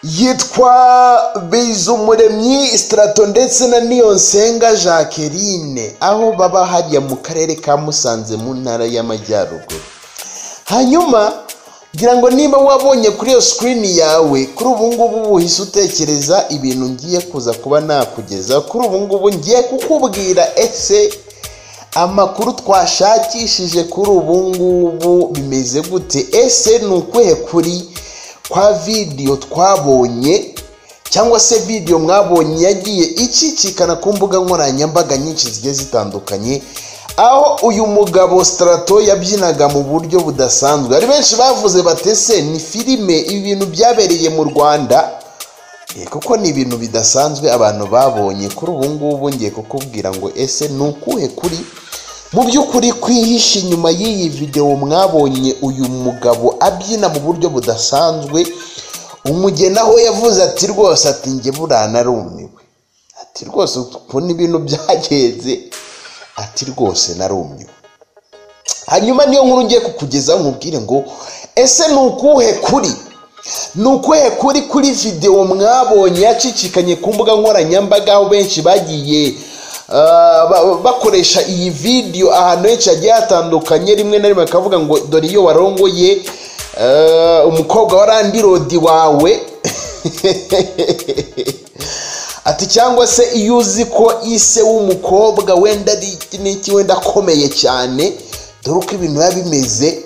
yitwa Bizumuremyi Straton ndetse na Niyonsenga Jacqueline aho baba hariya mu karere ka Musanze mu ntara y'Amajyaruguru hanyuma ngira ngo niba wabonye kuri iyo sikirini yawe kuri ubu ngubu uhise utekereza ibintu ngiye kuza kuba nakugeza kuri ubu ngubu ngiye kukubwira ese amakuru twashakishije kuri ubu ngubu bimeze gute ese ni ukuhe kuri kwa vidiyo twabonye cyangwa se vidiyo mwabonye yagiye icicikana ku mbuga nkoranyambaga nyinshi zigiye zitandukanye aho uyu mugabo sitarato yabyinaga mu buryo budasanzwe hari benshi bavuze batese ni filime ibintu byabereye mu rwanda kuko ni ibintu bidasanzwe abantu babonye kuri ubu ngubu ngiye kukubwira ngo ese ni ukuhe kuri mu by'ukuri kwihisha inyuma y'iyi videwo mwabonye uyu mugabo abyina mu buryo budasanzwe umugeni aho yavuze ati rwose ati njye buranarumiwe ati rwose ukuntu ibintu byagenze ati rwose narumye hanyuma niyo nkuru ngiye kukugezaho nkubwire ngo ese ni ukuhe kuri ni ukuhe kuri kuri videwo mwabonye yacicikanye ku mbuga nkoranyambaga aho benshi bagiye bakoresha iyi videwo ahantu henshi hagiye hatandukanye rimwe na rimwe bakavuga ngo dore iyo warongoye umukobwa wa randirodi wawe ati cyangwa se iyo uzi ko ise w'umukobwa wenda ari iki wenda akomeye cyane dore uko ibintu biba bimeze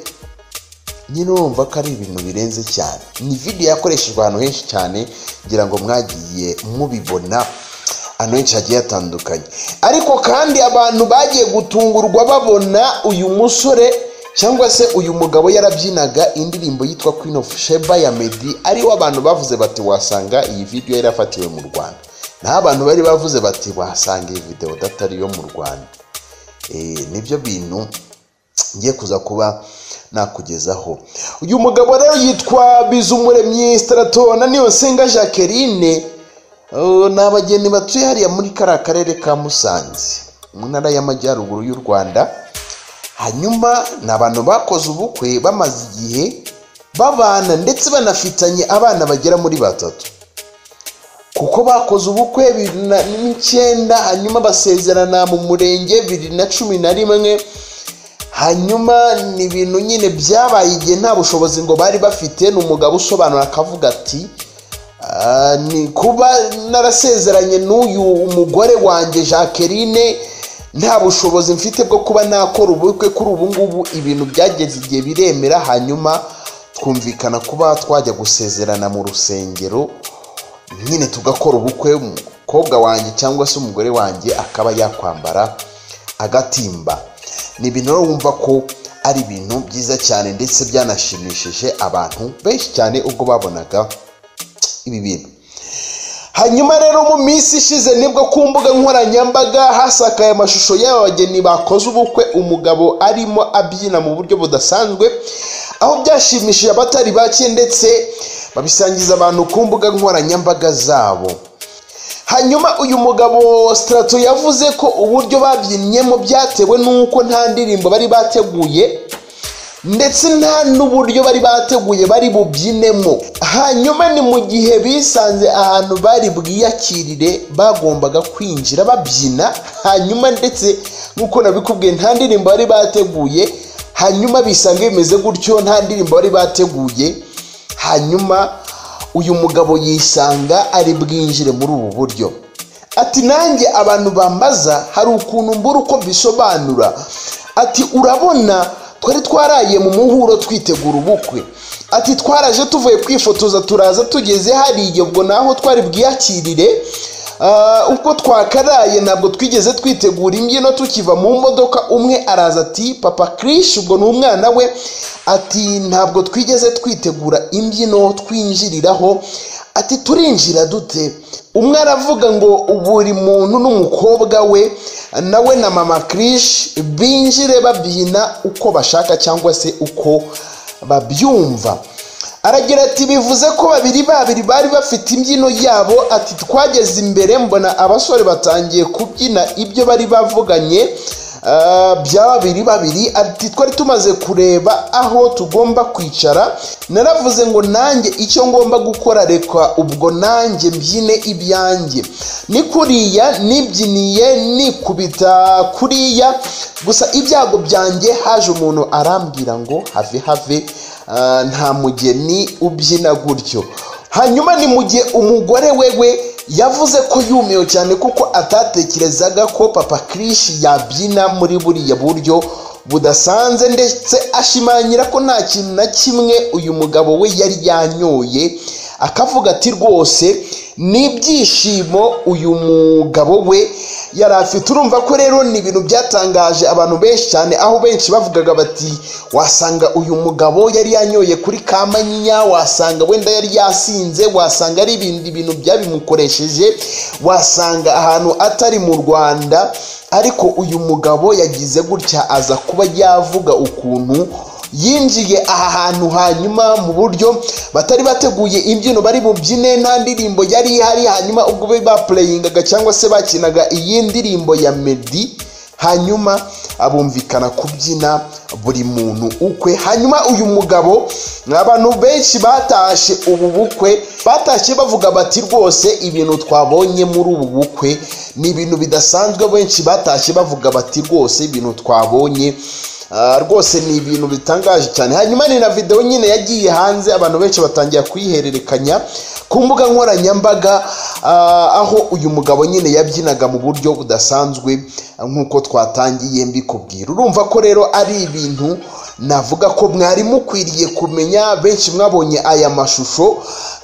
nyine urumva ko ari ibintu birenze cyane ni videwo yakoreshejwe ahantu henshi cyane kugira ngo mwagiye mubibona ahantu henshi hagiye hatandukanye ariko kandi abantu bagiye gutungurwa babona uyu musore cyangwa se uyu mugabo yarabyinaga indirimbo yitwa Queen of Sheba ya Meddy ariwo abantu bavuze bati wasanga iyi videwo yarafatiwe mu Rwanda nta bantu bari bavuze bati wasanga iyi videwo datari iyo mu rwanda nibyo bintu ngiye kuza kuba nakugezaho uyu mugabo rero yitwa bizumuremyi sitarato na niyonsenga jacqueline ni abageni batuye hariya muri kariya karere ka musanze mu ntara y'amajyaruguru y'u rwanda hanyuma ni abantu bakoze ubukwe bamaze igihe babana ndetse banafitanye abana bagera muri batatu kuko bakoze ubukwe bibiri n'icyenda hanyuma basezerana mu murenge bibiri na cumi na rimwe hanyuma ni ibintu nyine byabaye igihe nta bushobozi ngo bari bafite ni umugabo usobanura akavuga ati ni kuba narasezeranye n'uyu umugore wanjye jacqueline nta bushobozi mfite bwo kuba nakora ubukwe kuri ubu ngubu ibintu byageze igihe biremera hanyuma twumvikana kuba twajya gusezerana mu rusengero nyine tugakora ubukwe umukobwa wanjye cyangwa se umugore wanjye akaba yakwambara agatimba ni ibintu rero wumva ko ari ibintu byiza cyane ndetse byanashimishije abantu benshi cyane ubwo babonaga ibi bintu hanyuma rero mu minsi ishize nibwo ku mbuga nkoranyambaga hasakaye amashusho y'aba bageni bakoze ubukwe umugabo arimo abyina mu buryo budasanzwe aho byashimishije abatari bake ndetse babisangiza abantu ku mbuga nkoranyambaga zabo hanyuma uyu mugabo sitarato yavuze ko uburyo babyinnyemo byatewe n'uko nta ndirimbo bari bateguye ndetse nta n'uburyo bari bateguye bari bubyinemo hanyuma ni mu gihe bisanze ahantu bari bwiyakirire bagombaga kwinjira babyina hanyuma ndetse nk'uko nabikubwiye nta ndirimbo bari bateguye hanyuma bisanga bimeze gutyo nta ndirimbo bari bateguye hanyuma uyu mugabo yisanga ari bwinjire muri ubu buryo ati nanjye abantu bambaza hari ukuntu mbura uko bisobanura ati urabona twari twaraye mu muhuro twitegura ubukwe ati twaraje tuvuye kwifotoza turaza tugeze hariya ubwo naho twari bwiyakirire ubwo twakaraye ntabwo twigeze twitegura imbyino tukiva mu modoka umwe araza ati papa kirishi ubwo ni umwana we ati ntabwo twigeze twitegura imbyino twinjiriraho ati turinjira dute umwe aravuga ngo buri muntu n'umukobwa we nawe na mama kirishi binjire babyina uko bashaka cyangwa se uko babyumva aragira ati bivuze ko babiri babiri bari bafite imbyino yabo ati twageze imbere mbona abasore batangiye kubyina ibyo bari bavuganye ah, bya babiri babiri ati twari tumaze kureba aho tugomba kwicara naravuze ngo nanjye icyo ngomba gukora reka ubwo nanjye mbyine ibyanjye ni kuriya nibyiniye nikubita kuriya gusa ibyago byanjye haje umuntu arambwira ngo have have ah, nta mugeni ubyina gutyo hanyuma ni mu gihe umugore wewe yavuze ko yumiwe cyane kuko atatekerezaga ko papa kirishi yabyina muri buriya buryo budasanze ndetse ashimangira ko nta kintu na kimwe uyu mugabo we yari yanyoye akavuga ati rwose n'ibyishimo uyu mugabo we yari afite urumva ko rero ni ibintu byatangaje abantu benshi cyane aho benshi bavugaga bati wasanga uyu mugabo yari yanyoye kuri kamanyinya wasanga wenda yari yasinze wasanga ari ibindi bintu byabimukoresheje wasanga ahantu atari mu rwanda ariko uyu mugabo yagize gutya aza kuba yavuga ukuntu yinjiye aha hantu hanyuma mu buryo batari bateguye imbyino bari bubyine nta ndirimbo yari ihari hanyuma ubwo be bapureyingaga cyangwa se bakinaga iyi ndirimbo ya medi hanyuma abumvikana kubyina buri muntu ukwe hanyuma uyu mugabo abantu benshi batashye ubu bukwe batashye bavuga bati rwose ibintu twabonye muri ubu bukwe ni ibintu bidasanzwe benshi batashye bavuga bati rwose ibintu twabonye Ah, rwose ni ibintu bitangaje cyane hanyuma ni na videwo nyine yagiye hanze abantu benshi batangira kuyihererekanya ku mbuga nkoranyambaga ah, aho uyu mugabo nyine yabyinaga mu buryo budasanzwe ah, nk'uko twatangiye mbikubwira urumva ko rero ari ibintu navuga ko mwari mukwiriye kumenya benshi mwabonye aya mashusho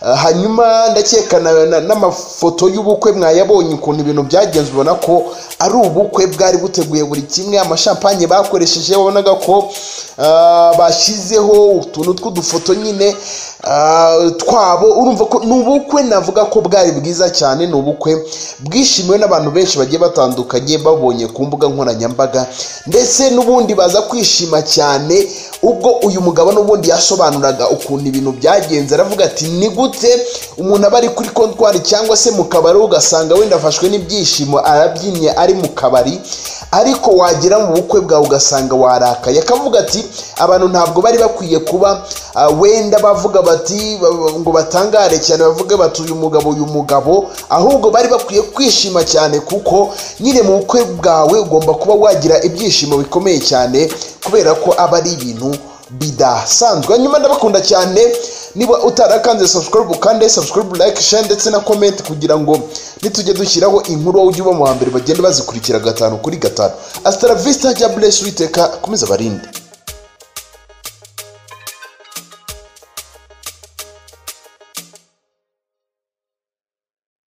ah, hanyuma ndakeka na- na- n'amafoto y'ubukwe mwayabonye ukuntu ibintu byagenze ubona ko ari ubukwe bwari buteguye buri kimwe amashampanye bakoresheje wabonaga ko ah, bashyizeho utuntu tw'udufoto nyine ah, twabo urumva ko ni ubukwe navuga ko bwari bwiza cyane ni ubukwe bwishimiwe n'abantu benshi bagiye batandukanye babonye ku mbuga nkoranyambaga ndetse n'ubundi baza kwishima cyane ubwo uyu mugabo n'ubundi yasobanuraga ukuntu ibintu byagenze aravuga ati ni gute umuntu aba ari kuri kontwari cyangwa se mu kabari ugasanga wenda afashwe n'ibyishimo arabyinnye ari mu kabari ariko wagera mu bukwe bwawe ugasanga warakaye akavuga ati abantu ntabwo bari bakwiye kuba ah, wenda bavuga bati ba- ba- ngo batangare cyane bavuge bati uyu mugabo uyu mugabo ahubwo bari bakwiye kwishima cyane kuko nyine mu bukwe bwawe ugomba kuba wagira ibyishimo bikomeye cyane kubera ko aba ari ibintu bidasanzwe nyuma ndabakunda cyane niba utarakanze subscribe ukande subscribe like share ndetse na comment kugira ngo nitujye dushyiraho inkuru wowe ujye uba mu wa mbere bagende bazikurikira gatanu kuri gatanu asitara vista jya bless witeka akomeze abarinde